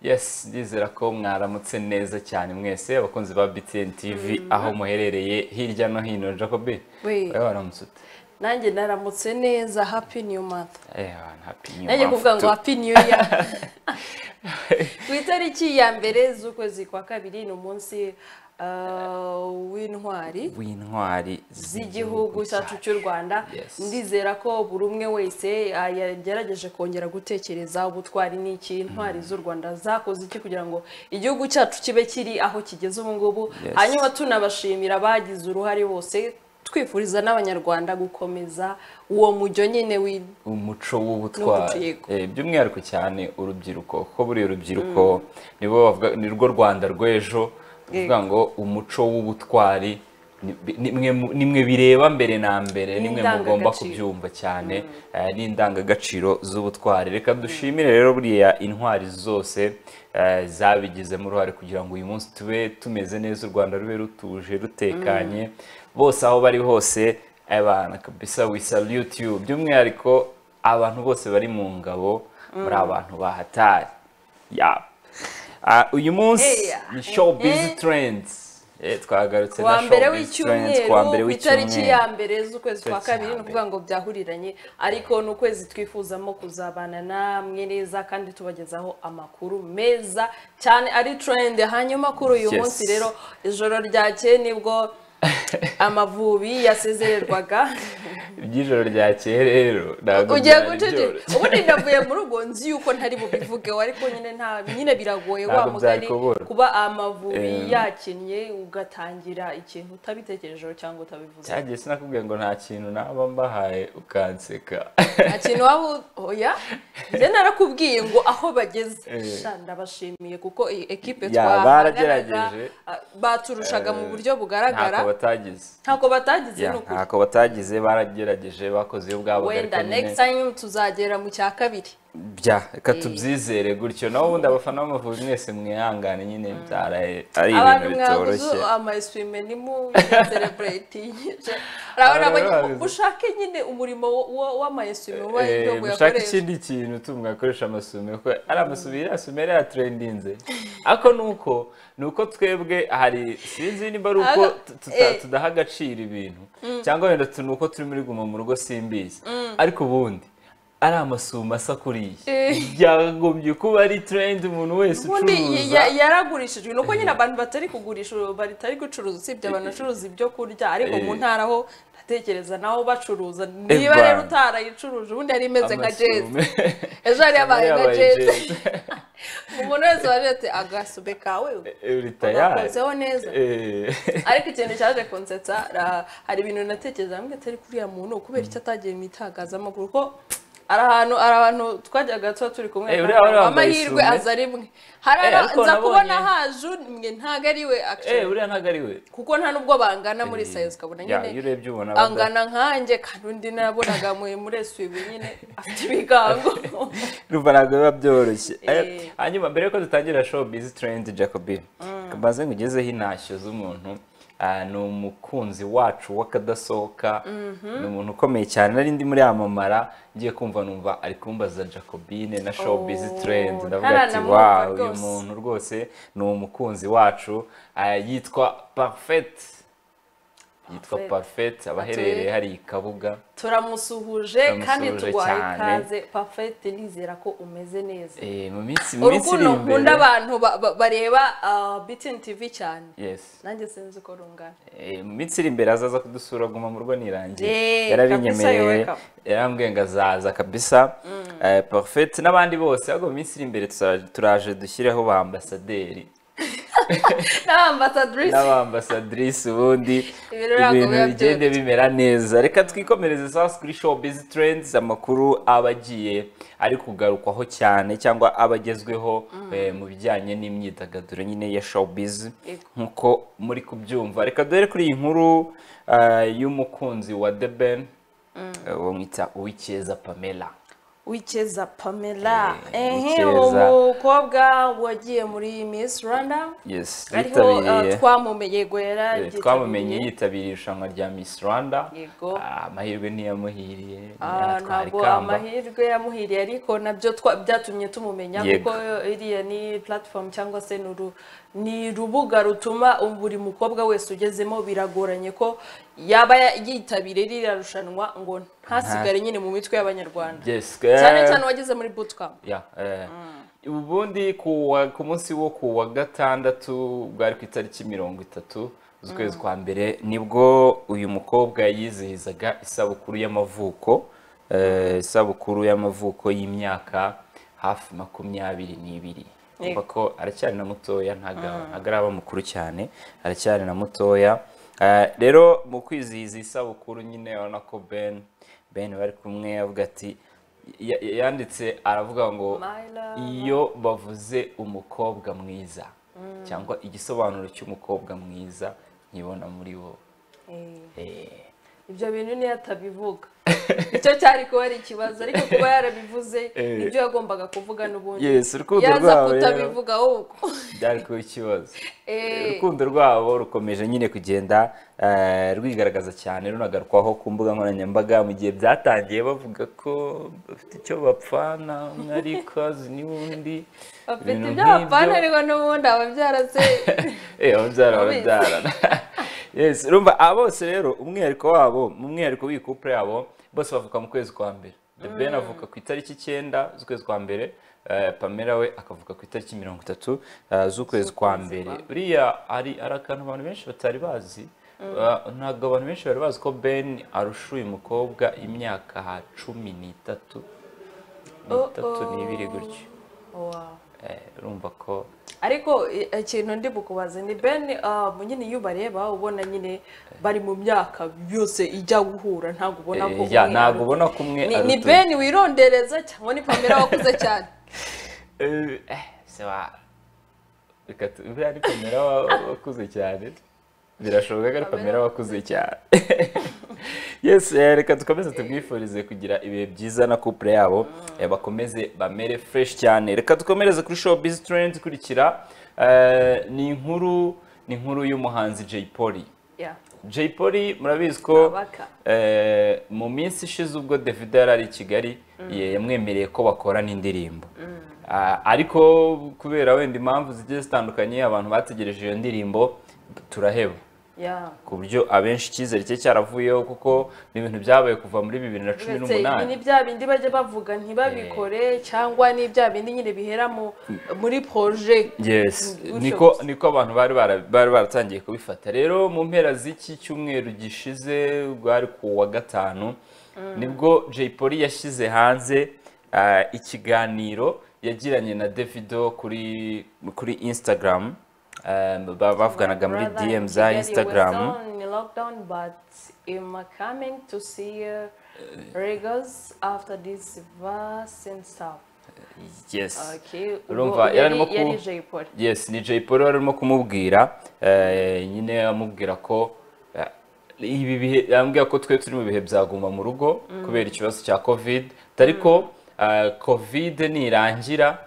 yes ndizera ko mwaramutse neza cyane mwese abakunzi ba btn tv aho muherereye hirya no hino jacobi We. wowe waramutse ute nanjye naramutse neza happy new month Eh, abantu, happy new nanjye month kuvuga ngo to- happy new year ku itariki ya mbere z'ukwezi kwa kabiri ni umunsi uh, w'intwari w'intwari z'igihugu cyacu cy'u rwanda Yes. ndizera ko buri umwe wese ah, yagerageje kongera gutekereza ubutwari n'iki intwari z'u rwanda zakoze iki kugira ngo igihugu cyacu kibe kiri aho kigeze ubu ngubu Yes. hanyuma tunabashimira abagize uruhare bose twifuriza n'abanyarwanda gukomeza uwo mujyo nyine w'i- umuco N'umuco, w'ubutwari yego. Eh, by'umwihariko cyane urubyiruko kuko buriya urubyiruko nibo bavuga- ni rwo rwanda rw'ejo kuvuga ngo umuco w'ubutwari ni- ni- nimwe mu- nimwe bireba mbere na mbere Ni nimwe mugomba indangagaciro. kubyumva cyane eh, ni indangagaciro z'ubutwari reka dushimire rero buriya intwari zose eh, zabigizemo uruhare kugira ngo uyu munsi tube tumeze neza u rwanda rube rutuje rutekanye bose aho bari hose abana kabisa we salute you by'umwihariko abantu bose bari mu ngabo muri abantu bahatari ya Ah, uyu munsi Eya. ni showbiz Eh. trends Eh, twagarutse kuwa na mbere showbiz trends kuwa mbere w'icyumweru ku itariki w'icyumweru ya mbere z'ukwezi kwa Itariki kabiri ya ni ukuvuga ngo byahuriranye ariko ni ukwezi twifuzamo kuzabana namwe neza kandi tubagezaho amakuru meza cyane ari trend hanyuma kuri uyu Yes. munsi rero ijoro ryakeye nibwo amavubi yasezererwaga iby'ijoro ryakeye rero ntabwo ugiye byari byoroshye. guceceka ubundi ndavuye muri ubwo nzi yuko ntari bubivugeho ariko nyine nta nyine biragoye wa Ntabwo byari mugari kubura. kuba amavubi Eh. yakinnye ugatangira ikintu utabitekerejeho cyangwa utabivuze cyagiye sinakubwiye ngo nta kintu naba mbahaye ukanseka nta kintu waba u- oya njye narakubwiye ngo aho bageze Eh. sha ndabashimiye kuko iyi ekipe Ya, baragerageje. ah, baturushaga mu Eh, buryo bugaragara ntako batagize ntako batagize Ya, ni ukuri ntako batagize baragerageje bakoze iyo bwabo ariko wenda nyine- next time tuzagera mu cya kabiri bya reka tubyizere gutyo naho ubundi abafana b'amavubi mwese mwihangane nyine byaraye ari abantu ibintu mwaguze bitoroshye ama eswime ni mu celebratingije urabona Abantu ngo baguze. ushake nyine umurimo wo- wo- w'ama eswime uba Eh, ibyo mushaka muyakoresha ikindi kintu tumwe akoresha amasume ko ari amasume iriya sume yari yatrendinze ako nuko nuko twebwe hari sinzi niba ari uko Aga- tu- tuta- eh. tudaha agaciro ibintu cyangwa wenda tu- nuko turi muri guma mu rugo simbizi ariko ubundi ari amasume asa kuriya Eh. byagombye kuba ari trendi umuntu wese ubundi ucuruza ya- yaragurishijwe nuko nyine abantu batari kugurisha batari gucuruza usibye abantu bacuruza ibyo kurya ariko mu Eh. ntara ho ndatekereza naho bacuruza Eh, niba rero bana. utarayicuruje ubundi yari imeze nka jezi amasume ejo yari yabaye nka Yabaye jezi Jazz. umuntu wese wari ati agasume kawe Ritayari. urakozeho neza ariko ikintu cyaje kunsetsa ra- hari ibintu natekereza hamwe atari kuriya muntu kubera icyo atagiye mu itangazamakuru ko ari ahantu ari abantu twajyaga tuba turi kumwe Eh, kandi uriya wari wambaye amahirwe isume. aza rimwe hari Eh, ara- ariko nza nabonye- kubona haje mwe ntago ari we Eh, actually uriya ntabwo ari we. kuko nta nubwo bangana muri sayizi ukabona Ya, iyo nyine urebye ubona bada- angana nkanjye kandi undi nabonaga muri muri esibi nyine afite ibigango Urumva ntabwo biba byoroshye. Eh. Eh, Hanyuma mbere yuko dutangira show biz trend Jacobi. Maze ngo ugezeho intashyo z'umuntu. ah, ni umukunzi wacu w'akadasohoka ni umuntu ukomeye cyane nari ndi muri amamara ngiye kumva numva ari kumbaza jacobine na showbiz Oh, trend ndavuga ati ntaranamwumva wawe uyu rwose." muntu rwose ni umukunzi wacu ah, yitwa parfait yitwa Parfait. parfait abaherereye hariya i kabuga turamusuhuje kandi Turamusuhuje tuguhaye cyane. ikaze pafete nizera ko umeze neza Eh, mu minsi mu minsi iri urukundo imbere nkunda abantu ba- ba- bareba bitini tivi cyane Yes. nanjye sinzi uko rungana Eh, mu minsi iri imbere azaza kudusura guma mu rugo nirangiye Eh, kabisa, yarabinyemereye yoweka. yarambwiye ngo azaza kabisa Eh, Parfait n'abandi bose ahubwo mu minsi iri imbere tuza- turaje dushyireho ba ambasaderi n'abambasadurisi n'abambasadrisi ubundi Ibintu ntabwo ibintu biba bigende bimera neza reka twikomereze sawa kuri showbiz trends amakuru aba agiye ari kugarukwaho cyane cyangwa aba agezweho eh, mu bijyanye n'imyidagaduro nyine ya showbiz Yego. nkuko muri kubyumva reka dore kuri iyi nkuru eh, y'umukunzi wa The Ben eh, bamwita uwikeza Pamela wikeza pamela Eh, ehe Wikeza. umukobwa wagiye muri miss rwanda yes ariho yitabiriye uh, twamumenye gwera Eh, twamumenye yitabiriye irushanwa rya miss rwanda Yego. Ah, amahirwe ntiyamuhiriye Ah, ntiyatwara ntabwo ikamba amahirwe yamuhiriye ariko nabyo twa- byatumye tumumenya Yego. kuko iriya ni platform cyangwa se ni uru- ni urubuga rutuma buri mukobwa wese ugezemo biragoranye ko yaba ya- yitabiriye ririya rushanwa ngo ntasigare nyine mu mitwe y'abanyarwanda yes cyane eh, cyane uwageze muri bootcamp ya eh, ubundi ku wa- ku munsi wo ku wa gatandatu bwari ku itariki mirongo itatu z'ukwezi kwa mbere nibwo uyu mukobwa yizihizaga isabukuru y'amavuko eh, isabukuru y'amavuko y'imyaka hafi makumyabiri n'ibiri urumva ko aracyari na mutoya ntaga- ntago araba mukuru cyane aracyari na mutoya Eh, rero mu kwizihiza isabukuru nyine urabona ko ben ben bari kumwe avuga ati ya- ya- yanditse aravuga ngo My love. iyo bavuze umukobwa mwiza cyangwa igisobanuro cy'umukobwa mwiza nkibona muri wo Eh. Eh, ibyo bintu niyo atabivuga icyo cyari kuba ari ikibazo ariko kuba yarabivuze Eh. ibyo yagombaga kuvuga n'ubundi Yes, urukundo yaza rwabo rero. kutabivuga ahubwo byari kuba ikibazo Eh. urukundo rwabo rukomeje nyine kugenda eh, rwigaragaza cyane runagarukwaho ku mbuga nkoranyambaga mu gihe byatangiye bavuga ko bafite icyo bapfana umwe ari kazi n'undi bafite ibintu ibyo nk'ibyo. bapfana ariko n'ubundi ababyara se Eh, ababyara Abizi. barabyarana yes urumva aba bose rero umwihariko wabo mu mwihariko w'iyi couple yabo bose bavuka mu kwezi kwa mbere the ben avuka ku itariki icyenda z'ukwezi kwa mbere eh, pamela we akavuka ku itariki mirongo itatu eh, z'ukwezi kwa mbere buriya ari ari akantu abantu benshi batari bazi Eh, ntabwo abantu benshi bari bazi ko ben arusha uyu mukobwa imyaka cumi n'itatu n'itatu Oh, oh. n'ibiri gutyo Wow. Eh, urumva ko ariko i- ikintu ndi bukubaze ni ben ah, nyine iyo ubareba ubona nyine bari mu myaka yose ijya guhura ntabwo ubona ko Eh, ya, umwe ntabwo aruta- ubona ko umwe Ni- ni aruta undi. ben wirondereza cyangwa ni pamela wakuze cyane Eh, eh, se va. Reka tu- uriya ari kamera wa- wakuze cyane birashoboka ko ari kamera wakuze cyane yes eh, reka dukomeze tubwifurize kugira ibihe byiza na couple yabo eh, bakomeze bamere fresh cyane reka dukomereze kuri showbiz trend ikurikira eh, ni inkuru ni inkuru y'umuhanzi Jay Polly Yeah. Jay Polly murabizi ko Kabaka. eh, mu minsi ishize ubwo Davido yari ari i Kigali ye- yamwemereye ko bakorana indirimbo Ah, ariko kubera wenda impamvu zigiye zitandukanye abantu bategereje iyo ndirimbo turaheba Yeah. ku buryo abenshi icyizere cye cyaravuyeho kuko ni ibintu byabaye kuva muri bibiri na cumi uretse ibi ni n'umunani bya bindi bajya bavuga ntibabikore cyangwa ni bya bindi nyine bihera mu- muri poroje yes Gutyo niko gusa. niko abantu bari bara- bari baratangiye kubifata rero mu mpera z'iki cyumweru gishize rwari ku wa gatanu nibwo Jay Polly yashyize hanze ah, ikiganiro yagiranye na Davido kuri kuri Instagram Ah, ba- bavuganaga muri Brother in DM za Kigali, Instagram was on lockdown, but I'm coming to see uh, Regals after this verse and stuff. yes Okay. ubwo urumva yari arimo ku- yari Jay Polly. yes ni Jay Polly wari urimo kumubwira eh, nyine amubwira ko eh, ibi bihe yambwira ko twe turi mu bihe byaguma mu rugo kubera ikibazo cya covid dore ko eh, covid nirangira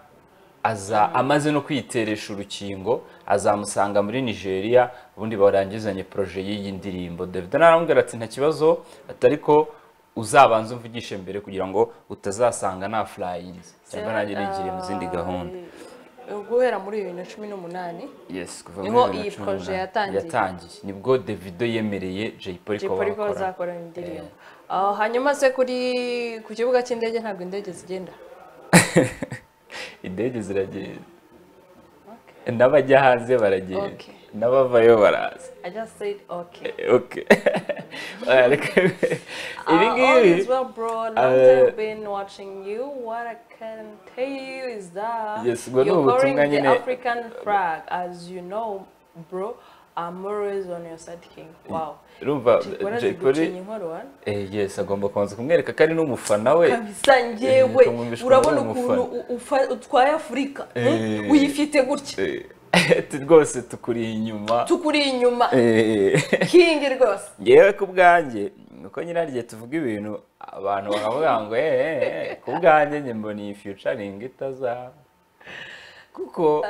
aza amaze no kwiteresha urukingo azamusanga muri nigeria ubundi barangizanye poroje y'iyi ndirimbo david naramubwira ati nta kibazo atari ko uzabanza umvugishe mbere kugira ngo utazasanga na furayinzi cyangwa nanjye nigiye mu zindi gahunda Uh, guhera muri bibiri na cumi n'umunani yes kuva Niho muri iyi bibiri na cumi projet n'umunani. yatangiye. yatangiye nibwo Davido yemereye Jay Polly ko Polly ko bakora bazakora indirimbo Ah, hanyuma se kuri ku kibuga cy'indege ntabwo indege zigenda indege ziragenda n'abajya hanze baragenda Okay. n'abavayo baraza I just said okay okay Ariko ibi Uh, all ngibi is well, bro. Long Eh, time been watching you. What I can tell you is that Yes, ubwo you're ni ubutumwa carrying the nyine. African flag, as you know, bro. I'm always on your side, king. Wow. urumva Jay Jay Polly Polly. eh, yes agomba kubanza kumwereka ko ari n'umufana we kabisa ngewe Kumwumvishwa urabona ari ukuntu u- ufa- utwaye afurika hmm? Eh. uyifite gutya Eh, rwose tukuri inyuma tukuri inyuma Eh. kingi rwose ngewe ku bwanjye nuko nyine igihe tuvuga ibintu abantu bakavuga ngo eee ku bwanjye njye mbona iyi fiyucaringi itazaba kuko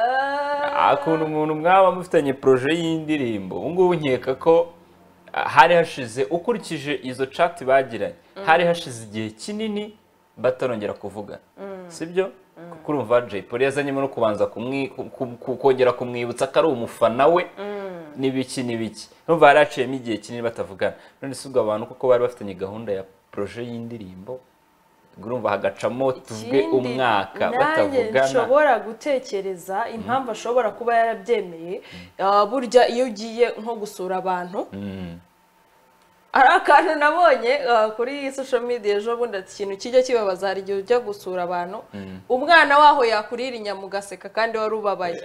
akuntu umuntu mwaba mufitanye poroje y'indirimbo ubu ngubu nkeka ko hari hashize ukurikije izo cati bagiranye hari hashize igihe kinini batarongera kuvugana sibyo kuko urumva jay polly yazanyemo no kubanza kongera kumwibutsa ko ari umufana we n'ibiki n'ibiki urumva hari haciyemo igihe kinini batavugana none si ubwo abantu kuko bari bafitanye gahunda ya poroje y'indirimbo urumva hagacamo tuvuge umwaka batavugana nshobora gutekereza impamvu ashobora kuba yarabyemeye burya iyo ugiye nko gusura abantu hari akantu nabonye kuri social media ejo bundi ati ikintu kijya kibabaza hari igihe ujya gusura abantu umwana waho yakurira inyama ugaseka kandi wari ubabaye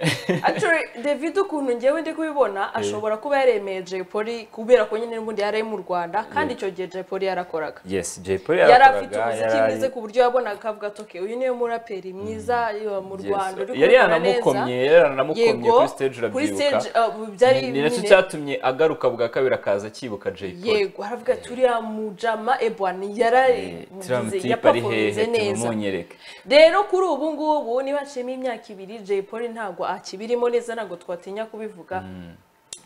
david ukuntu ngewe ndi kubibona ashobora kuba yaremeye jay polly kubera ko nyine n'ubundi yari ari mu rwanda kandi icyo gihe jay polly yarakoraga yes jay polly yari afite umuziki yari- mwiza ku buryo yabonaga akavuga ati "Okay, uyu niwe muraperi mwiza yo mu rwanda uri yari kubikora yaranamukomye neza yari yaranamukomye yego kuri stage kuri urabyibuka stage uh, byari ni ni nacyo nyine- cyatumye agaruka bwa kabiri akaza akibuka jay polly yego haravuga ati uriya mujama ebwani yaragize tiramutipe ari hehe yapafomize neza tumunyereke rero kuri ubu ngubu niba nshima imyaka ibiri jay polly ntabwo akibirimo neza ntabwo twatinya kubivuga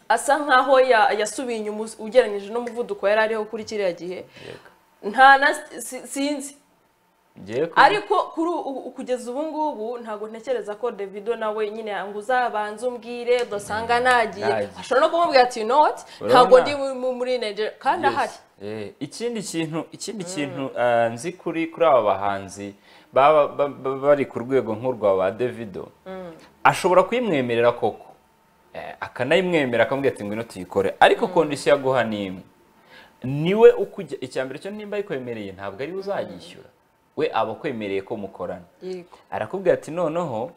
asa nkaho ya- yasubiye inyuma ugereranyije n'umuvuduko yari ariho kuri kiriya gihe nta na si- sinzi ngiye ku- ariko kuri ubu- kugeza ubu ngubu ntabwo ntekereza ko davido nawe nyine ngo uzabanze umbwire udasanga nagiye Nagiye. ashobora no kumubwira ati you know what Urabona? ntabwo ndi mu- muri nigeria kandi Yes. ahari Eh, ikindi kintu ikindi kintu eh, nzi kuri kuri aba bahanzi baba ba- ba- bari ku rwego nk'urwa ba Davido ashobora kuyimwemerera koko eh, akanayimwemera akamubwira ati ngwino tuyikore ariko kondisiyo yaguha ni imwe niwe ukujya icyambere cyo nimba ayikwemereye ntabwo ariwe uzayishyura we aba akwemereye ko mukorana yego arakubwira ati noneho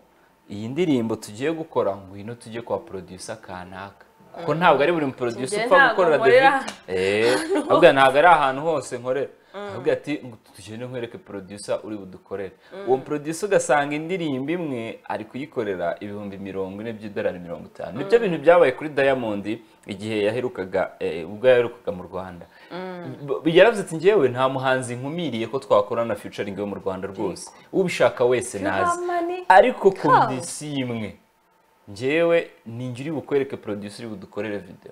iyi ndirimbo tugiye gukora ngwino tujye kwa producer kanaka kuko ntabwo ari buri producer Njye upfa ntabwo gukorera David nkorera eh ahubwo ntabwo ari ahantu hose nkorera arakubwira ati ngo tugende nkwereke producer uri budukorere uwo producer ugasanga indirimbo imwe ari kuyikorera ibihumbi mirongo ine by'idolari mirongo itanu nibyo bintu byabaye kuri Diamond igihe yaherukaga eh, ubwo yaherukaga mu Rwanda B- yaravuze ati njyewe nta muhanzi nkumiriye ko twakorana na featuring yo mu Rwanda rwose ubishaka wese nazi Money. ariko Come. kondisiyo imwe njyewe ninjye uri bukwereke producer uri budukorere video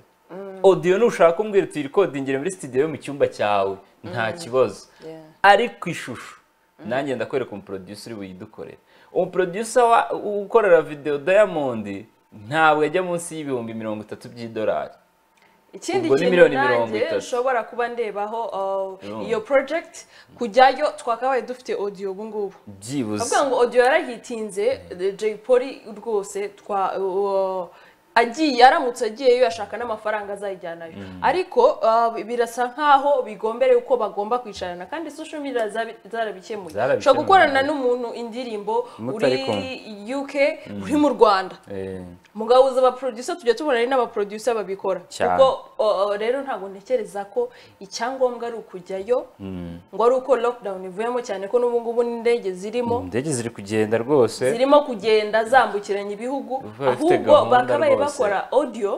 audio nushaka kumbwira uti irikodingire muri studio yo mu cyumba cyawe nta kibazo Yeah. ariko ishusho nanjye ndakwereka umuproducer uri buyidukorere umuproducer wa- ukorera video Diamond ntabwo yajya munsi y'ibihumbi mirongo itatu by'idolari ikindi Ubwo ni kintu miliyoni mirongo nanjye itatu. nshobora kuba ndebaho uh, Urumva. iyo project kujyayo twakabaye dufite audio ubu ngubu byibuze avuga ngo audio yarayitinze jay polly rwose twa uh, agiye aramutse agiyeyo yashaka n'amafaranga azayijyanayo ariko uh, birasa nkaho bigombere uko bagomba kwicarana kandi social media zabi- zarabikemuye Zarabikemuye. ushobora gukorana n'umuntu indirimbo Mutari uri uk uri mu rwanda Eh, mugabuza abaproducer tujya tubona ari n'abaproducer babikora Cyane. kuko o- o, rero ntabwo ntekereza ko icyangombwa ari ukujyayo ngo ari uko lockdown ivuyemo cyane ko n'ubu ngubu n'indege zirimo indege ziri kugenda rwose zirimo kugenda zambukiranya ibihugu Bafite ahubwo gahunda bakabaye rwose. bakora audio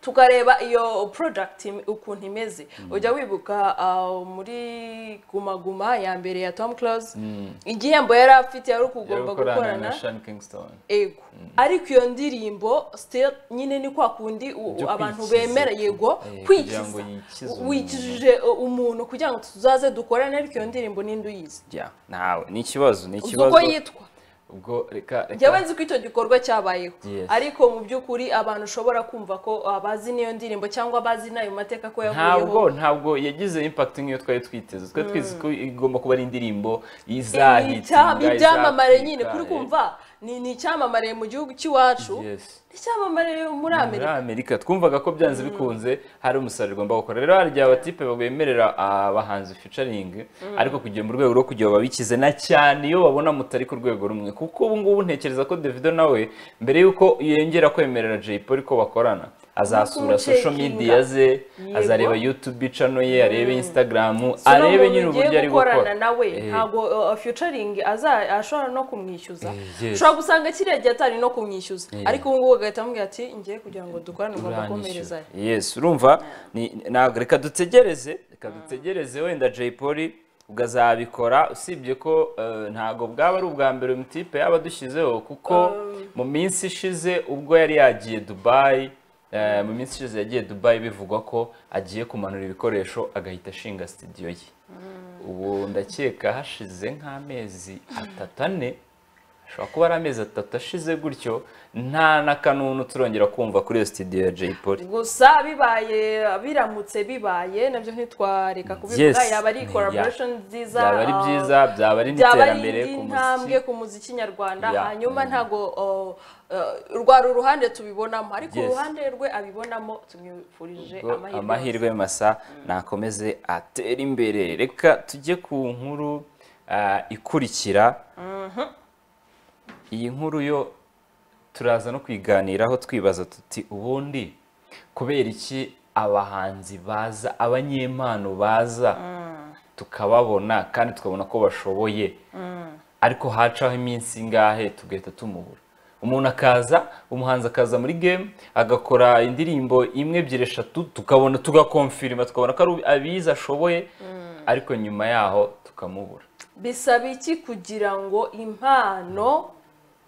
tukareba iyo product im- ukuntu imeze ujya wibuka ah, muri guma guma ya mbere ya Tom Close igihembo yari afite yari ukugomba gukorana na gukorana Sean Kingston ego ariko iyo ndirimbo still nyine ni kwa kundi u- Byo abantu kwikiza. bemera yego Eh, kugira ngo kwikiza yikize umuntu. wikijije uh, umuntu kugira ngo tuzaze dukorane ariko iyo ndirimbo ninde uyizi Yeah, nawe ni ikibazo ni uzi ikibazo uko yitwa ubwo reka njyewe reka nzi ko icyo gikorwa cyabayeho Yes. ariko mu by'ukuri abantu ushobora kumva ko uh, bazi n'iyo ndirimbo cyangwa bazi n'ayo mateka ko ntabwo yavuyeho ntabwo yagize impact nk'iyo twari twiteze twari twizi ko igomba kuba ari indirimbo Icya- izahitinga ibyamamare nyine izakwika, kuri eh, kumva ni ni icyamamare mu gihugu cy'iwacu yes. ni icyamamare muri muri amerika amerika twumvaga ko byanze bikunze hari umusaruro ugomba gukora rero hari igihe abatipe bemerera abahanzi featuring ariko kugira mu rwego rwo kugira babikize na cyane iyo babona mutari ku rwego rumwe kuko ubu ngubu ntekereza ko davido nawe mbere y'uko yongera kwemerera jay polly ko bakorana azasura Nk'umucekinga. social media ze Yego. azareba youtube channel ye arebe instagram So ni arebe umuntu nyine ugiye uburyo ari gukorana gukora nawe Eh. ntabwo uh, featuring aza- ashobora no kumwishyuza Eh, yes. ushobora gusanga kiriya gihe atari no kumwishyuza Eh. ariko ubu ngubu agahita amubwira ati ngiye kugira ngo dukorane ugomba uranyishyura komereza yes urumva ni- ntabwo reka dutegereze reka dutegereze wenda jay polly ukazabikora usibye ko eh, ntabwo bwaba ari ubwa mbere uyu mutipe yaba adushyizeho kuko mu minsi ishize ubwo yari yagiye dubayi eh, mu minsi ishize yagiye dubayi bivugwa ko agiye kumanura ibikoresho agahita ashinga sitidiyo ye ubu ndakeka hashize nk'amezi atatu ane ashobora kuba ari amezi atatu ashize gutyo nta n'akanunu turongera kumva kuri iyo sitidiyo ya jay polly gusa bibaye biramutse bibaye nabyo ntitwareka kubivuga Yes. yaba ari Ya. collaboration nziza byaba ari uh, byiza byaba ari byaba ari n'iterambere indi ku ntambwe muziki ku muziki nyarwanda Ya. hanyuma ntabwo uh, uh, rwari uruhande tubibonamo ariko Yes. uruhande rwe abibonamo tumwifurije Ubwo amahirwe yose. amahirwe masa nakomeze atere imbere reka tujye ku nkuru ah, ikurikira iyi nkuru yo turaza no kwiganiraho twibaza tuti ubundi kubera iki abahanzi baza abanyempano baza tukababona kandi tukabona ko bashoboye ariko hacaho iminsi ingahe tugahita tumubura umuntu akaza umuhanzi akaza muri game agakora indirimbo imwe ebyiri eshatu tukabona tugakomfirima tukabona ko ari abizi ashoboye ariko nyuma yaho tukamubura bisaba iki kugira ngo impano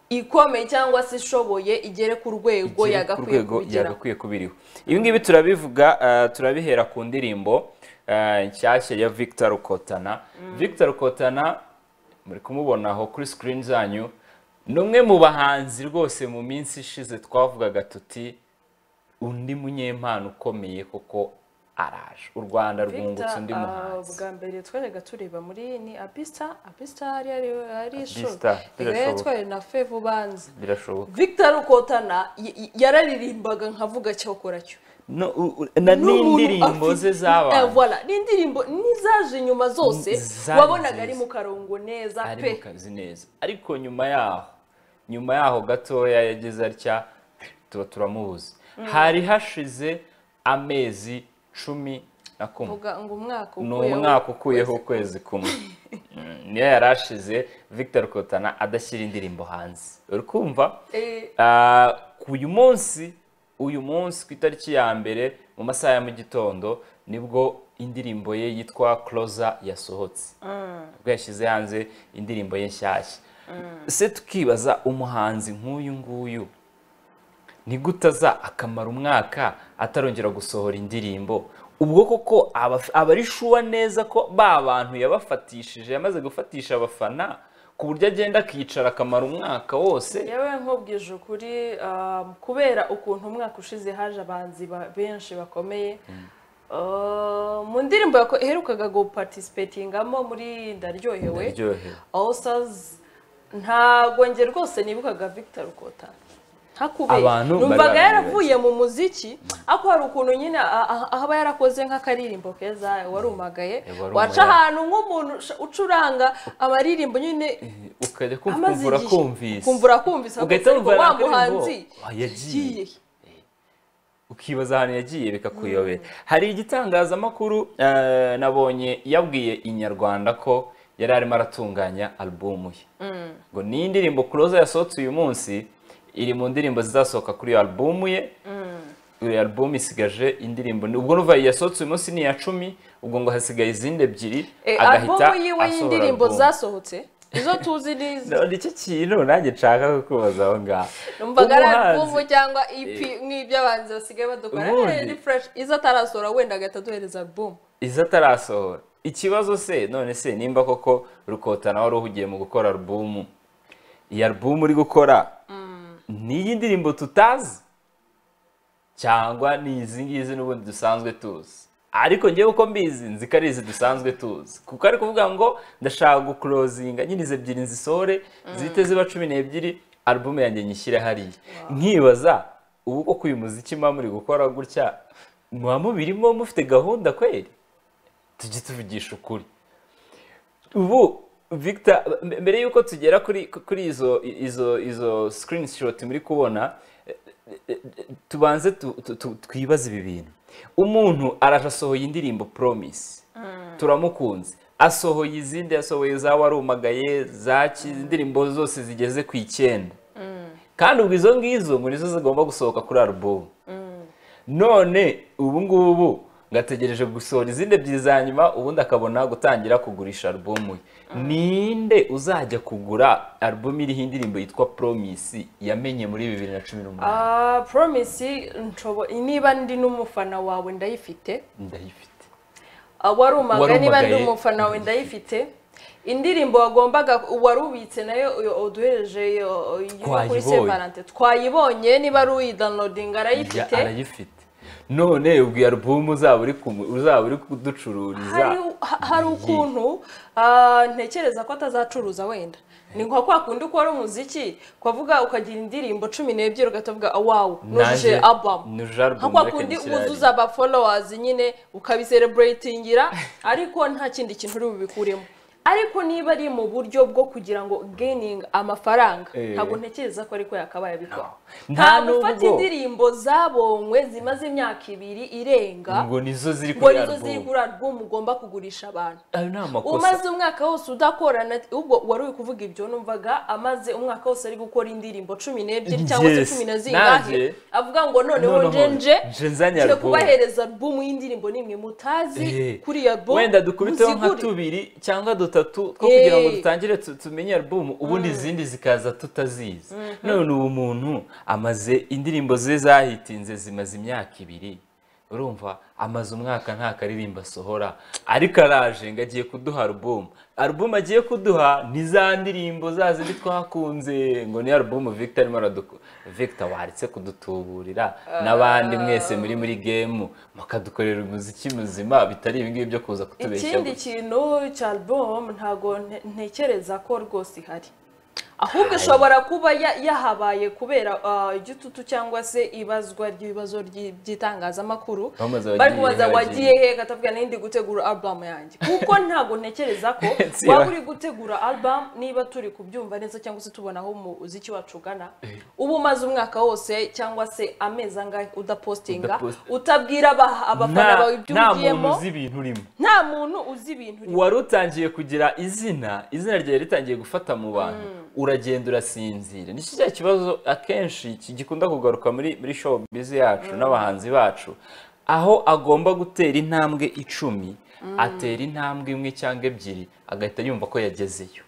ikomeye cyangwa se ishoboye igere ku igere ku rwego yagakwiye rwego kugira yagakwiye kuba iriho ibi ngibi turabivuga eh, turabihera ku ndirimbo eh, nshyashya ya victor rukotana victor rukotana muri kumubona aho kuri sikirini zanyu ni umwe mu bahanzi rwose mu minsi ishize twavugaga tuti undi munyempano ukomeye koko araje u rwanda rwungutse undi ah, muhanzi bwa mbere twajyaga tureba muri ni abisita abisita ari ari ari ishuri Abista, rero birashoboka. twari na fevu banza birashoboka victor rukotana y- y- yararirimbaga nkavuga cyokora cyo No, u- u- na n'indirimbo ze zabantu zabantu ni indirimbo n'izaje inyuma zose Zari wabonaga ari nziza. mu karongo neza ari pe mu kazi neza ariko nyuma yaho nyuma yaho gatoya yagize atya tuba turamubuze hari hashize amezi cumi na kumwe vuga ngo umwaka ni ukuyeho. umwaka ukuyeho ukwezi kumwe Mm, niyo yari ashize victor kotana adashyira indirimbo hanze uri kumva Eh, Ah, ku uyu munsi uyu munsi ku itariki ya mbere mu masaha ya mu gitondo nibwo indirimbo ye yitwa closer yasohotse ubwo yashyize hanze indirimbo ye nshyashya se tukibaza umuhanzi nk'uyu nguyu ni gute aza akamara umwaka atarongera gusohora indirimbo ubwo koko aba aba ari shuwa neza ko ba bantu yabafatishije yamaze gufatisha abafana ku buryo agenda akicara akamara umwaka wose yewe nkubwije ukuri um, kubera ukuntu umwaka ushize haje abanzi ba- benshi bakomeye Uh, mu ndirimbo yako- iherukaga guparticipatingamo muri ndaryohewe Ndaryohewe. all stars ntabwo nge rwose nibukaga victor rukota ntakubeye Abantu bari numvaga barabibaza. yaravuye mu muziki ariko hari ukuntu nyine a- a- ahaba yarakoze nk'akaririmbo keza warumagaye warumagaye. waca ahantu nk'umuntu ucuranga amaririmbo nyine ukajya amaze kumvura igihe kumvise kumvura kumvise ugahita ariko wumva wa nakuririmbo, muhanzi "Ah, yagiye." ukibaza ahantu yagiye bikakuyobera hari igitangazamakuru eh, nabonye yabwiye inyarwanda ko yari arimo aratunganya alubumu ye ngo ni indirimbo kuroza yasohotse uyu munsi iri mu ndirimbo zizasohoka kuri iyo alubumu ye iyo alubumu isigaje indirimbo ubwo n'uva yasohotse uyu munsi ni iya cumi ubwo ngo hasigaye izindi ebyiri Eh, agahita alubumu yiwe asohora y'indirimbo alubumu. zasohotse izo tuzi n'izi none icyo kintu nanjye nshaka kukubaza aho ngaho numvaga ari alubumu Umuhanzi- cyangwa ep nk'iby'abanzi basigaye badukora Ubundi. Eh, ni fresh izo atarasohora wenda agahita aduhereza alubumu izo atarasohora ikibazo se none se nimba koko rukotana wari uhugiye mu gukora alubumu iyi alubumu uri gukora ni iy'indirimbo tutazi cyangwa ni izi ngizi n'ubundi dusanzwe tuzi ariko ngewe uko mbizi nzi ko ari izi dusanzwe tuzi kuko ari kuvuga ngo ndashaka gukurozinga nyine izi ebyiri nzisohore zihite ziba cumi n'ebyiri alubumu yanjye nyishyire hariya nkibaza ubu koko uyu muziki muba muri gukora gutya muba mubirimo mufite gahunda kweri tujye tuvugisha ukuri ubu victor m- mbere y'uko tugera kuri kuri izo izo izo screenshot muri kubona eh, tubanze tu- tu- tu- twibaze ibi bintu umuntu araje asohoye indirimbo promise turamukunze asohoye izindi asohoye za warumagaye za ki- indirimbo zose zigeze ku icyenda kandi ubwo izo ngizo ngo nizo zigomba gusohoka kuri alubumu none ubu ngubu ngategereje gusohora izindi ebyiri za nyuma ubundi akabona gutangira kugurisha alubumu ye ninde uzajya kugura alubumu iriho indirimbo yitwa promise yamenye muri bibiri na cumi n'umunani Ah, promise nshobo niba ndi n'umufana wawe ndayifite ndayifite Ah, wari umugani niba ndi umagaye. umufana wawe ndayifite indirimbo wagombaga wari ubitse nayo uyo- uduhereje iyo- iyo kuri Twayibonye. separante twayibonye niba ari uyidownloadinga Ya- arayifite arayifite none ubwo iyo alubumu uzaba uri kumu- uzaba uri kuducururiza hari ha- hari ukuntu ah, ntekereza ko atazacuruza wenda ni nka kwa kundi ukora umuziki ukavuga ukagira indirimbo cumi n'ebyiri ugahita uvuga wawu nujuje abamu nuje alubumu nka kwa reka kundi ndishyire hariya. wuzuza abafolowazi nyine ukabisereburatingira ariko nta kindi kintu uri bubikuremo ariko niba ari mu buryo bwo kugira ngo geningi amafaranga Eh. ntabwo ntekereza ko ariko yakabaye abikora No. nta Nta gufata nubwo. indirimbo zabonywe zimaze imyaka ibiri irenga ngo nizo ziri ngo kuri nizo ziri alubumu kuri album ugomba kugurisha abantu ayo ni amakosa umaze umwaka wose udakorana ubwo wari uri kuvuga ibyo numvaga amaze umwaka wose ari gukora indirimbo cumi n'ebyiri cyangwa se Yes, cumi na nanjye. zingahe avuga ngo noneho Noneho nje nje nje nzanye ngiye album. kubahereza albumu y'indirimbo nimwe mutazi Eh, kuri iyo albumu wenda dukubiteho nka muzigure." tubiri cyangwa dutatu two kugira ngo Eh. dutangire tu- tumenye alubumu ubundi izindi zikaza tutazizi none ubu muntu amaze indirimbo ze zahitinze zimaze imyaka ibiri urumva amaze umwaka nta karirimbo asohora ariko araje ngo agiye kuduha alubumu alubumu agiye kuduha ni za ndirimbo za zindi twakunze ngo ni alubumu victor arimo araduku- victor waretse kudutuburira n'abandi mwese muri muri gemu mukadukorera umuziki muzima bitari ibingibi byo kuza kutubeshya ikindi kintu cya album ntago nte- ntekereza ko rwose ihari ahubwo ishobora kuba ya- yahabaye kubera ah, igitutu cyangwa se ibazwa ry'ibibazo ry'i- by'itangazamakuru Bamaze bari abagiye kubaza he, wagiye he gatavuga nindi gutegura album yanjye kuko ntago ntekereza ko Si waba ba- uri gutegura album niba turi kubyumva neza cyangwa se tubona aho umuziki wacu ugana uba umaze umwaka wose cyangwa se amezi angahe udapostinga Udapost- utabwira aba- abafana bawe ibyo nta muntu ugiyemo uzi ibintu urimo nta muntu uzi ibintu rimwe wari utangiye kugira izina izina ryawe ritangiye gufata mu bantu uragenda urasinzira ni cya kibazo akenshi ki- gikunda kugaruka muri muri show bizi yacu n'abahanzi bacu aho agomba gutera intambwe icumi atera intambwe imwe cyangwa ebyiri agahita yumva ko yagezeyo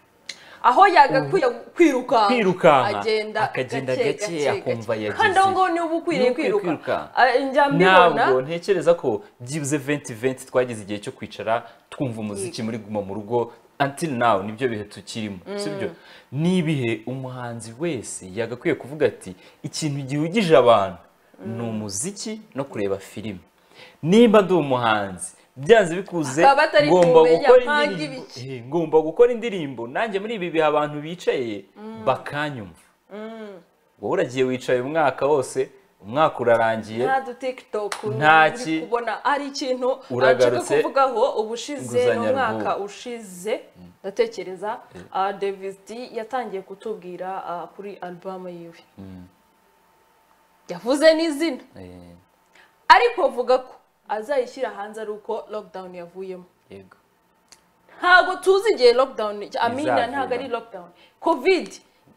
aho yagakwiye kwirukanka Kwirukanka. agenda Akagenda gake, gake, gake, akumva gake. yagize. kandi aho ngaho niba ukwiriye Niba ukwiye kwiruka kwirukanka. Ah, njya mbibona ntabwo ntekereza ko byibuze venti venti twagize igihe cyo kwicara twumva umuziki muri guma mu rugo until now nibyo bihe tukirimo sibyo ni ibihe umuhanzi wese yagakwiye kuvuga ati ikintu gihugije abantu ni umuziki no kureba filime niba ndi umuhanzi byanze bikuze Akaba atari ngomba kumenya gukora mpanga indirimbo ibiki. Eh, ngomba gukora indirimbo nanjye muri ibi bihe abantu bicaye bakanyumva wowe uragiye wicaye umwaka wose umwaka urarangiye nta du tiktok Nta uri ki- kubona ari ikintu nshaka Uragarutse. kuvugaho ubushize Nguzanyo ni umwaka album. ushize ndatekereza ah, Davis D yatangiye kutubwira ah, kuri album yiwe yavuze n'izina Eh, ariko avuga ko azayishyira hanze ari uko lockdown yavuyemo yego ntabwo tuzi igihe lockdown amina Izavira. ntabwo ari lockdown covid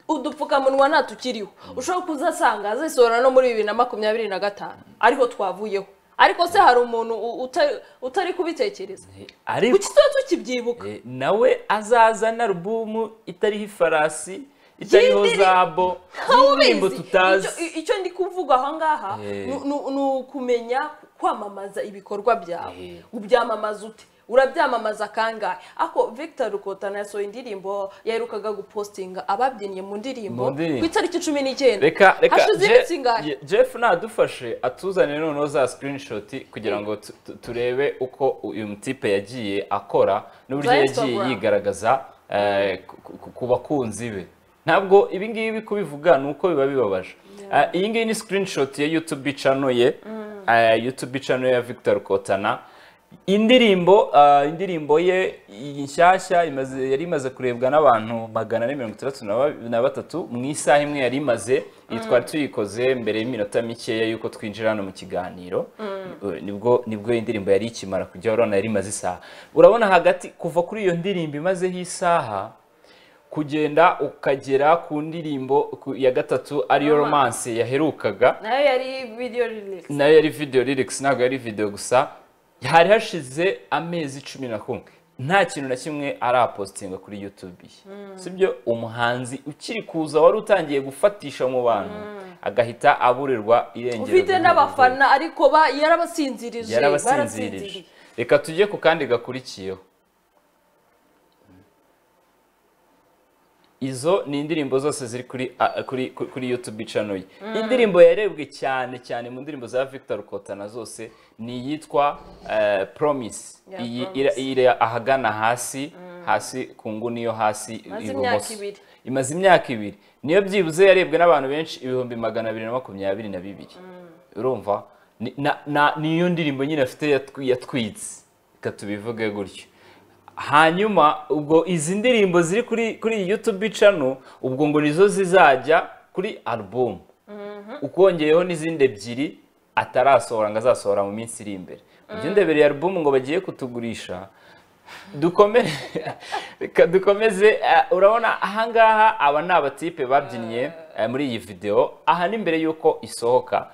udupfukamunwa ntatukiriho ushobora kuzasanga azisohora no muri bibiri na makumyabiri na gatanu ariho twavuyeho ariko se hari umuntu u- uta- utari kubitekereza Eh, ariko kuki tuba tukibyibuka eh, nawe azazana alubumu itariho ifarasi itariho Y'indiri- zabo Ntawe y'indirimbo ubizi. tutazi Icyo- icyo ndi kuvuga aha ngaha Eh. ni- ni ni ukumenya kwamamaza ibikorwa byawe Eh. ubyamamaza ute urabyamamaza kangahe ako victor rukotana yasohoye indirimbo yaherukaga gupostinga ababyinnye mu ndirimbo Mu ndirimbo. ku itariki cumi n'icyenda reka reka hashize Je- iminsi ingahe Je- jeff nadufashe atuzanire noneho za screenshot kugira ngo tu- tu- turebe uko uyu mutipe yagiye akora n'uburyo Za yagiye Instagram. yigaragaza eh, ku- ku- ku bakunzi be ntabwo ibi ngibi kubivuga ni uko biba bibabaje Eh, iyi ngiyi ni screenshot ya youtube channel ye eh, youtube channel ya victor kotana indirimbo ah, indirimbo ye inshyashya imaze- yari imaze kurebwa n'abantu magana ane mirongo itandatu na ba- na batatu mu isaha imwe yari imaze iyi twari tuyikoze mbere y'iminota mikeya y'uko twinjira hano mu kiganiro Eh, nibwo nibwo iyi ndirimbo yari ikimara kujya urabona yari imaze isaha urabona hagati kuva kuri iyo ndirimbo imazeho isaha kugenda ukagera ku ndirimbo ku- ya gatatu ariyo romance yaherukaga nayo yari video lyrics nayo yari video lyrics ntabwo yari video gusa hari hashize amezi cumi na kumwe nta kintu na kimwe arapostinga kuri youtube ye sibyo umuhanzi ukiri kuza wari utangiye gufatisha mu bantu agahita aburirwa irengero ufite ry'ubuyobozi. n'abafana ariko ba- yarabasinzirije yarabasinzirije barasinziriye. reka tujye ku kandi gakurikiyeho izo ni indirimbo zose ziri kuri a- kuri kuri- kuri youtube channel ye indirimbo yarebwe cyane cyane mu ndirimbo za victor rukotana zose ni iyitwa eh, promise Ya, iyi Promise. ira- iri ahagana hasi hasi ku nguni yo hasi Imaze ibumoso. imyaka ibiri. imaze imyaka ibiri niyo byibuze yarebwe n'abantu benshi ibihumbi magana abiri na makumyabiri na bibiri urumva Ni- na- na- niyo ndirimbo nyine afite yatwi- yatwitse reka tubivuge gutyo hanyuma ubwo izi ndirimbo ziri kuri kuri iyi youtube channel ubwo ngo nizo zizajya kuri album ukongeraho n'izindi ebyiri atarasohora ngo azasohora mu minsi iri imbere ujya undebereye album ngo bagiye kutugurisha dukome reka dukomeze eh, urabona ahangaha aba ni abatipe babyinnye eh, muri iyi videwo aha ni mbere y'uko isohoka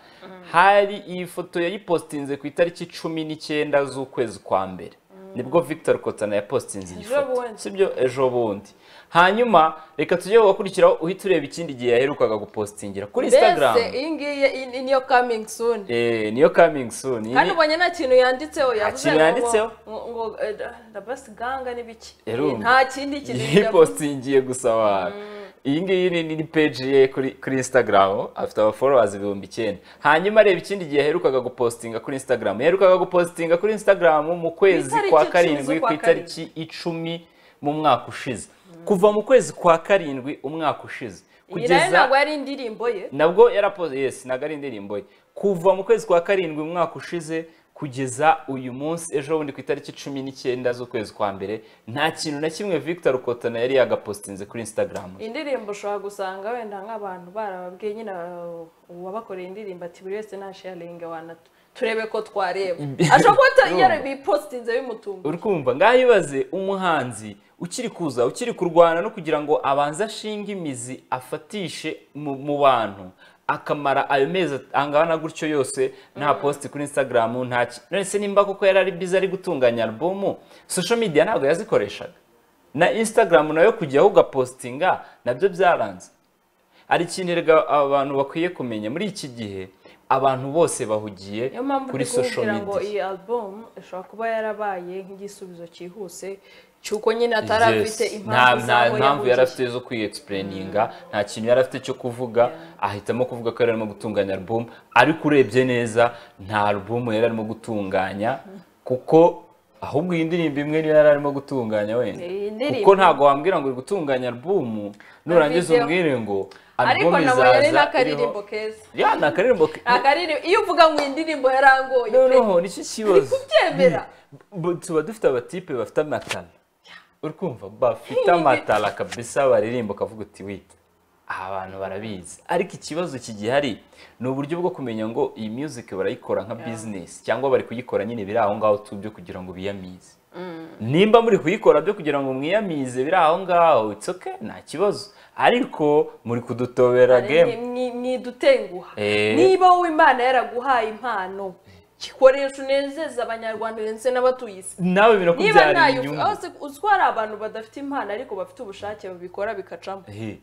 hari iyi foto yayipostinze ku itariki cumi n'icyenda z'ukwezi kwa mbere nibwo victor kotana yapostinze iyi Ejo foto bundi. sibyo ejo bundi hanyuma reka tujye gukurikiraho uhita ureba ikindi gihe yaherukaga gupostingira kuri instagram mbese iyi ngiyi iyi niyo coming soon Eh, niyo coming soon Iyi kandi ni- ubonye nta kintu yanditseho yavuze kintu ngo- yanditseho. ngo- ngo eh, da- da basi ganga n'ibiki Yarumva. nta kindi kintu iyi yavuze. postingiye gusa abantu iyi ngiyi ni- ni ni peji ye kuri kuri instagram afite abaforowazi ibihumbi icyenda hanyuma areba ikindi gihe yaherukaga gupostinga kuri instagram yaherukaga gupostinga kuri instagram mu kwezi itariki kwa icumi karindwi ku z'ukwa itariki icumi mu mwaka ushize kuva mu kwezi kwa karindwi umwaka ushize iyi nayo ntabwo yari indirimbo ye nabwo yarapoze yesi ntabwo ari indirimbo ye kuva mu kwezi kwa karindwi mu mwaka ushize kugeza uyu munsi ejo bundi ku itariki cumi n'icyenda z'ukwezi kwa mbere nta kintu na kimwe victor rukotana yari yagapostinze kuri instagram indirimbo ushobora gusanga wenda nk'abantu barababwiye nyine uh, uwabakoreye indirimbo ati buri wese nta sharingi wana turebe ko twareba ashobora kuba ata- Urumva. yarabipositinze bimutunga uri kumva ngaho ibaze umuhanzi ukiri kuza ukiri kurwana no kugira ngo abanze ashinge imizi afatishe mu mu bantu akamara ayo mezi angana gutyo yose nta posti kuri instagram nta ki- none se nimba koko yari ari biza ari gutunganya albumu social media ntabwo yazikoreshaga na instagram nayo kujyaho ugapostinga nabyo byaranze hari ikintu erega abantu bakwiye kumenya muri iki gihe abantu bose bahugiye niyo mpamvu kuri ndi social kubwira ngo media iyi album ishobora kuba yarabaye nk'igisubizo cyihuse cy'uko nyine atari afite Yes. nta nta impamvu z'aho mpamvu yari yahugiye afite zo kwiexplaininga nta kintu yari afite cyo kuvuga ahitamo kuvuga ko yari arimo gutunganya album ariko urebye neza nta album yari arimo gutunganya kuko ahubwo iyi ndirimbo imwe niyo yari arimo gutunganya wenda Iyi ndirimbo- kuko ntabwo wambwira ngo uri gutunganya album nurangiza video. umbwire ngo ariko album ntabwo izaza yari iriho n'akaririmbo keza ya ni akaririmbo ke- akaririmbo iyo uvuga ngo indirimbo yarangoye pe noneho nicyo kibazo kubyemera Bu- tuba dufite abatipe bafite amatara uri kumva bafite amatara kabisa baririmba ukavuga uti wita aha abantu barabizi ariko ikibazo kigihari ni uburyo bwo kumenya ngo iyi music barayikora nka business cyangwa bari kuyikora nyine biri aho ngaho tu byo kugira ngo biyamize nimba muri kuyikora byo kugira ngo mwiyamize biri aho ngaho it's okay nta kibazo ariko muri kudutobera game Ni- ni- ntidutenguha Eh. niba wowe imana yaraguhaye impano gikoresha unezeza abanyarwanda ndetse n'abatuye isi nawe niba binakubyarira ntayo inyungu uzi ko hari abantu badafite impano ariko bafite ubushake babikora bikacamo Ehe.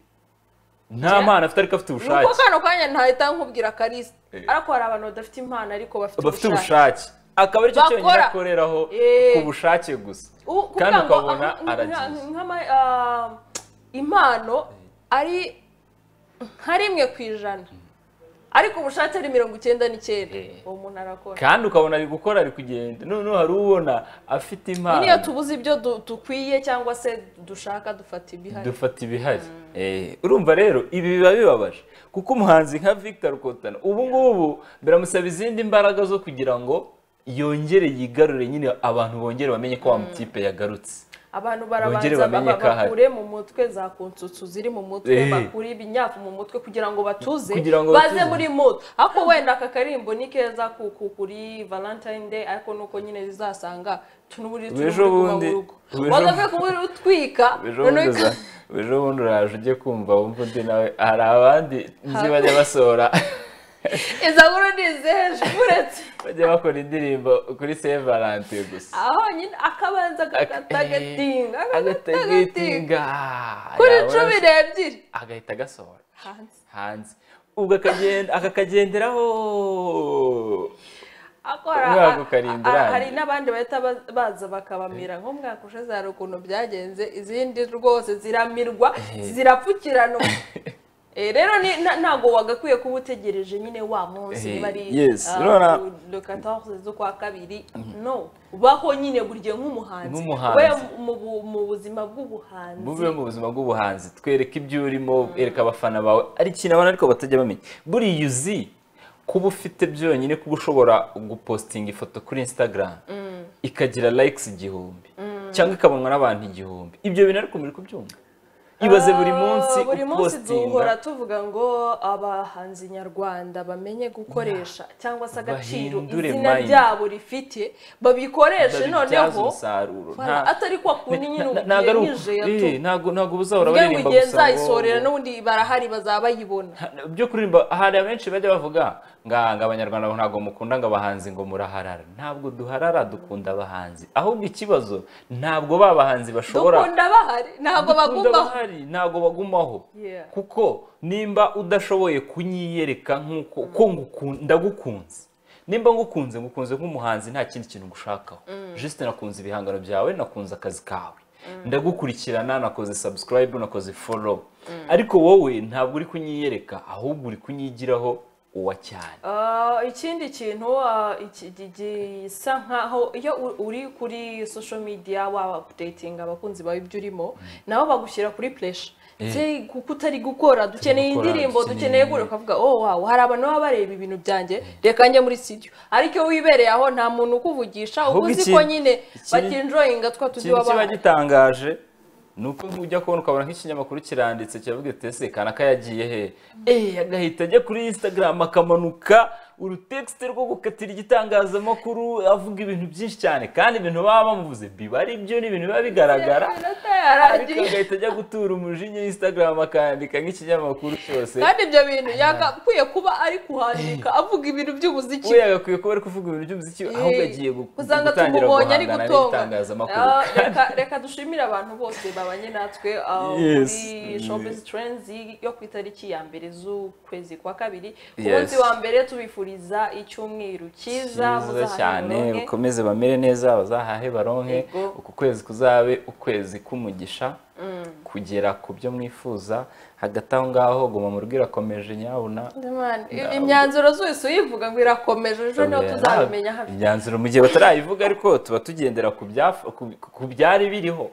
nta mpano afite ariko afite ni uko ubushake kano kanya ntahita nkubwira kalisa ariko hari abantu badafite impano ariko bafite bafite ubushake ubushake akaba aricyo cyonyine Bakora. akoreraho Eh. ku bushake gusa U- kuvuga kandi ngo, ukabona ah, nka- aragiye nk'ama- ah, impano ari nka rimwe ku ijana ariko ubushake ari mirongo icyenda n'icyenda Eh. uwo muntu arakora kandi ukabona ari gukora ari kugenda noneho hari ubona afite impano niyo tubuze ibyo du- dukwiye cyangwa se dushaka dufata ibihari dufata ibihari Eh, urumva rero ibi biba bibabaje kuko umuhanzi nka victor kotana ubu ngubu biramusaba izindi mbaraga zo kugira ngo yongere yigarure nyine abantu bongere bamenye ko wa mutipe yagarutse abantu Bongere barabanza bamenye baba- ko ahari. bakure mu mutwe za kunsutsu ziri mu mutwe Eh. bakure ibinyafu mu mutwe kugira ngo batuze Kugira ngo baze batuze. muri moto ariko wenda aka karimbo ni keza ku- ku- kuri valentine day ariko nuko nyine zizasanga tunuburi Ejo tunuburi kuba mu bundi- rugo ejo- wagavuye kumubiri utwika ejo noneho bundi uza- ejo bundi uraje ujye kumva wumva undi nawe hari abandi nzi bajya basohora izo nkuru ni izeje uretse bajya bakora indirimbo kuri Saint Valentin gusa aho nyine akabanza agatagatinga agatagatinga agatagitinga kuri cumi n'ebyiri agahita agasohora hanze hanze ubwo akagenda akakagenderaho akora Umwaka ukarinda a- a- urangiye. hari n'abandi bahita ba- baza bakabamira nko umwaka ushize hari ukuntu byagenze izindi rwose ziramirwa zirapfukiranwa Eh, rero ni- na- ntabwo wagakwiye kuba utegereje nyine wa munsi Eh, niba ari yes, ah, urabona- ku- le 14 z'ukwa kabiri no baho nyine buri gihe nk'umuhanzi Nk'umuhanzi. we mu bu- mu buzima bw'ubuhanzi bube mu buzima bw'ubuhanzi twereke ibyo urimo ereka abafana bawe ari ikintu abana ariko batajya bamenya buriya uzi kuba ufite byonyine kuba ushobora gupostinga ifoto kuri instagram ikagira likes igihumbi cyangwa ikabonwa n'abantu igihumbi ibyo bintu ariko muri kubyumva ibaze buri munsi Ah, buri munsi duhora upostinga tuvuga ngo abahanzi nyarwanda bamenye gukoresha cyangwa se agaciro bahindure izina mind. ryabo rifite babikoreshe babibyaza noneho umusaruro Voilà, atari kwa kundi nyine na- ntago ari ugiye u- nije ya eh, tu ntago ntago ubuzahora ubwe ngo baririmba igihe gusa ngo- nzayisorera n'ubundi barahari bazaba bayibona byo kuririmba hari abenshi bajya bavuga nga ngo abanyarwanda ntabwo mukunda ngo abahanzi ngo muraharara ntabwo duharara dukunda abahanzi ahubwo ikibazo ntabwo ba bahanzi bashobora dukunda bahari ntabwo Dukunda baguma bahari ntabwo bagumaho Yeah. kuko nimba udashoboye kunyiyereka nk'uko ko nguku- ndagukunze nimba ngukunze ngukunze nk'umuhanzi nta kindi kintu ngushakaho juste nakunze ibihangano byawe nakunze akazi kawe ndagukurikirana nakoze subscribe nakoze follow ariko wowe ntabwo uri kunyiyereka ahubwo uri kunyigiraho uwa cyane Ah, ikindi kintu ah, iki- gi- gisa nkaho iyo u- uri kuri social media waba updating abakunzi bawe ibyo urimo nabo bagushyira kuri pressure Se- kuko utari gukora dukeneye gukora, indirimbo dukeneye dukeneye gukora ukavuga oh wow hari abantu baba bareba ibintu byanjye reka njye muri studio ariko iyo wibereye aho nta muntu ukuvugisha uba Ahubwo uzi iki- ko nyine iki- batinjoyinga twa tuzi ikintu kiba baba gitangaje ni uko ujya kubona ukabona nk'ikinyamakuru kiranditse kiravuga iti ese kanaka yagiye he eh agahita ajya kuri instagram akamanuka urutekisite rwo gukatira igitangazamakuru avuga ibintu byinshi cyane kandi ibintu baba bamuvuze biba ari byo ni ibintu biba bigaragara ariko Iminota yaragiye agahita ajya gutura umujinya instagram akandika nk'ikinyamakuru cyose kandi ibyo bintu yagakwiye kuba ari kuhandika avuga ibintu by'umuziki we yagakwiye kuba ari kuvuga ibintu by'umuziki ahubwo agiye gu- usanga gutangira tumubonye ari guhangana gutonga n'itangazamakuru Ah, reka, reka dushimire abantu bose babanye natwe ah, Yes. muri showbiz trends yo ku itariki ya mbere z'ukwezi kwa kabiri ku Yes. munsi wa mbere tubifuriza icyumweru cyiza cyiza muzahahe cyane muronke. ukomeze bamere neza bazahahe baronke Yego. uku kwezi kuzabe ukwezi k'umugisha kugera ku byo mwifuza hagati aho ngaho guma mu rugo irakomeje nyabuna Man, imyanzuro zose uyivuga ngo irakomeje ejo niho tuzabimenya hafi imyanzuro mu gihe batarayivuga ariko tuba tugendera ku byaf- ku- ku byari biriho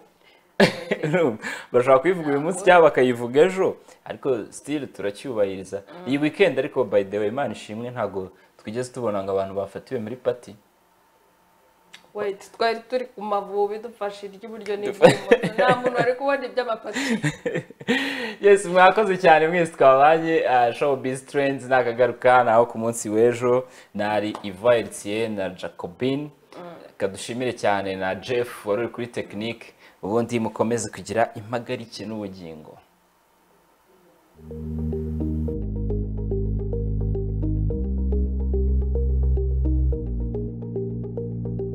bashobora kuyivuga uyu munsi cyangwa bakayivuga ejo ariko sitiri turacyubahiriza iyi weekend ariko by the way imana ishimwe ntabwo twigeze tubona ngo abantu bafatiwe muri pati wait twari turi ku mavubi dufashe iry'iburyo n'iry'ibumoso nta muntu wari kubona iby'amapati yes mwakoze cyane mwese twabanye uh, showbiz trends nakagaruka naho ku munsi w'ejo nari Ivoire Etienne na Jacobin kadushimire cyane na Jeff wari uri kuri technique ubundi mukomeze kugira impagarike n'ubugingo